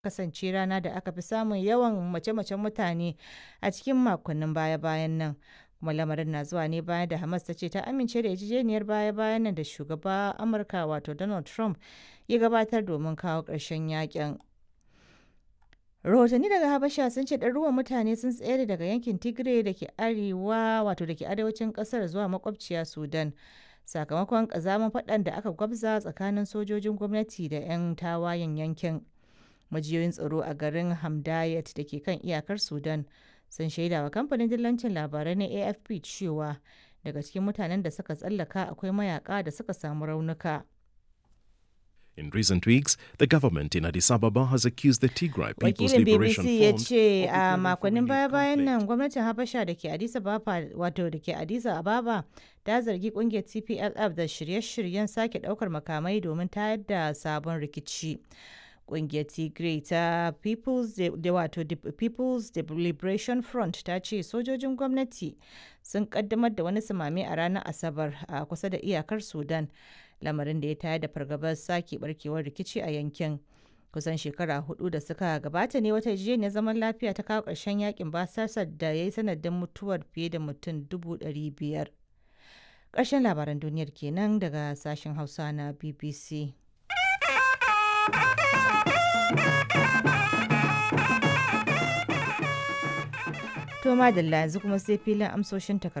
kasance rana da aka fi samun yawan mace-macen mutane a cikin makonnin baya-bayan nan. Kuma lamarin na zuwa ne bayan da Hamas ta ce ta amince da yarjejeniyar baya-bayan nan da shugaba Amurka wato Donald Trump ya gabatar domin kawo ƙarshen yakin. Rahotanni daga Habasha sun ce ɗaruruwan mutane sun tsere daga yankin Tigray da ke arewa wato da ke arewacin ƙasar zuwa makwabciya Sudan. Sakamakon ƙazamin faɗan da aka gwabza tsakanin sojojin gwamnati da 'yan tawayen yankin. Majiyoyin tsaro a garin Hamdayat da ke kan iyakar Sudan sun shaida wa kamfanin dillancin labarai na AFP cewa daga cikin mutanen da suka tsallaka akwai mayaka da suka samu raunuka. In recent weeks, the government in Addis Ababa has accused the Tigray People's Wakilin Liberation BBC ya Front ce of a preparing for makonnin renewed baya-bayan conflict. nan gwamnatin Habasha da ke Addis Ababa wato da ke Addis Ababa ta zargi kungiyar TPLF da shirye-shiryen sake daukar makamai domin tayar da sabon rikici. Kungiyar Tigray ta People's De- da wato De- People's De- Liberation Front ta ce sojojin gwamnati sun kaddamar da wani samame a ranar Asabar a kusa da iyakar Sudan, lamarin da ya tayar da fargabar sake barkewar rikici a yankin. kusan shekara hudu da suka gabata ne wata yarjejeniyar zaman lafiya ta kawo ƙarshen yakin basasar da ya yi sanadin mutuwar fiye da mutum dubu ɗari biyar. Ƙarshen labaran duniyar kenan daga sashen Hausa na BBC. To madalla yanzu kuma sai filin amsoshin takardu.